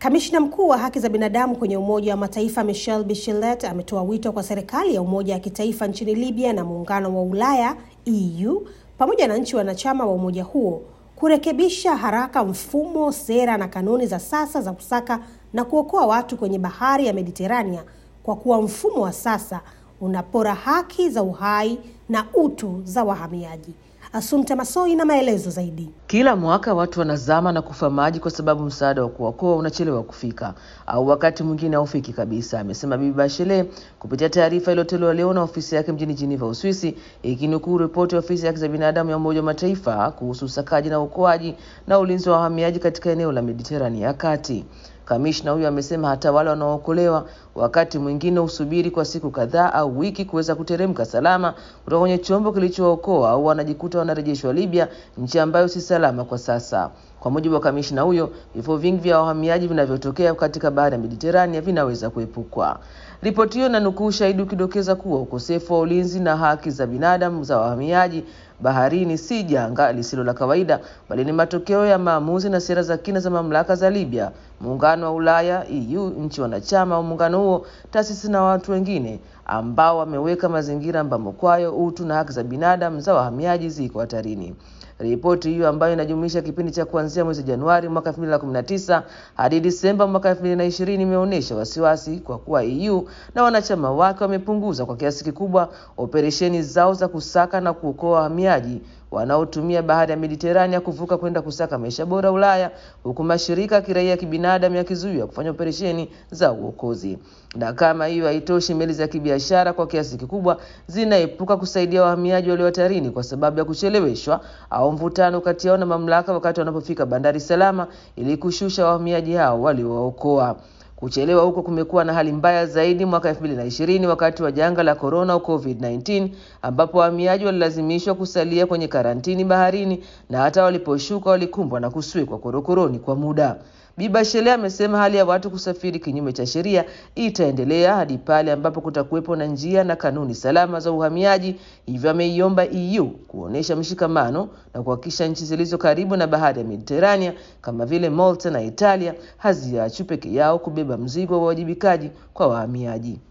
Kamishna mkuu wa haki za binadamu kwenye Umoja wa Mataifa Michelle Bachelet ametoa wito kwa serikali ya umoja wa kitaifa nchini Libya na muungano wa Ulaya EU pamoja na nchi wanachama wa umoja huo kurekebisha haraka mfumo, sera na kanuni za sasa za kusaka na kuokoa watu kwenye bahari ya Mediterania kwa kuwa mfumo wa sasa unapora haki za uhai na utu za wahamiaji. Asumta Masoi na maelezo zaidi. Kila mwaka watu wanazama na kufa maji kwa sababu msaada wa kuokoa unachelewa kufika au wakati mwingine haufiki kabisa, amesema Bibi Bachelet kupitia taarifa iliyotolewa leo na ofisi yake mjini Geneva, Uswisi, ikinukuu ripoti ya ofisi ya haki za binadamu ya Umoja wa Mataifa kuhusu usakaji na uokoaji na ulinzi wa wahamiaji katika eneo la Mediterania ya kati. Kamishna huyo amesema hata wale wanaookolewa wakati mwingine husubiri kwa siku kadhaa au wiki kuweza kuteremka salama kutoka kwenye chombo kilichookoa au wanajikuta wanarejeshwa Libya, nchi ambayo si salama kwa sasa. Kwa mujibu wa kamishna huyo, vifo vingi vya wahamiaji vinavyotokea katika bahari ya Mediterania vinaweza kuepukwa. Ripoti hiyo inanukuu ushahidi ukidokeza kuwa ukosefu wa ulinzi na haki za binadamu za wahamiaji baharini si janga lisilo la kawaida, bali ni matokeo ya maamuzi na sera za kina za mamlaka za Libya, muungano wa Ulaya EU, nchi wanachama wa muungano huo, taasisi na watu wengine ambao wameweka mazingira ambamo kwayo utu na haki za binadamu za wahamiaji ziko hatarini. Ripoti hiyo ambayo inajumuisha kipindi cha kuanzia mwezi Januari mwaka 2019 hadi Disemba mwaka 2020 imeonyesha wasiwasi kwa kuwa EU na wanachama wake wamepunguza kwa kiasi kikubwa operesheni zao za kusaka na kuokoa wahamiaji wanaotumia bahari ya Mediterania kuvuka kwenda kusaka maisha bora Ulaya, huku mashirika ya kiraia ya kibinadamu yakizuiwa kufanya operesheni za uokozi. Na kama hiyo haitoshi, meli za kibiashara kwa kiasi kikubwa zinaepuka kusaidia wahamiaji walio hatarini kwa sababu ya kucheleweshwa au mvutano kati yao na mamlaka wakati wanapofika bandari salama ili kushusha wahamiaji hao waliowaokoa. Kuchelewa huko kumekuwa na hali mbaya zaidi mwaka 2020 wakati wa janga la corona au COVID-19 ambapo wahamiaji walilazimishwa kusalia kwenye karantini baharini na hata waliposhuka walikumbwa na kuswekwa korokoroni kwa muda. Bi Bachelet amesema hali ya watu kusafiri kinyume cha sheria itaendelea hadi pale ambapo kutakuwepo na njia na kanuni salama za uhamiaji. Hivyo ameiomba EU kuonesha mshikamano na kuhakikisha nchi zilizo karibu na bahari ya Mediterania kama vile Malta na Italia haziachwi peke yao kubeba mzigo wa uwajibikaji kwa wahamiaji.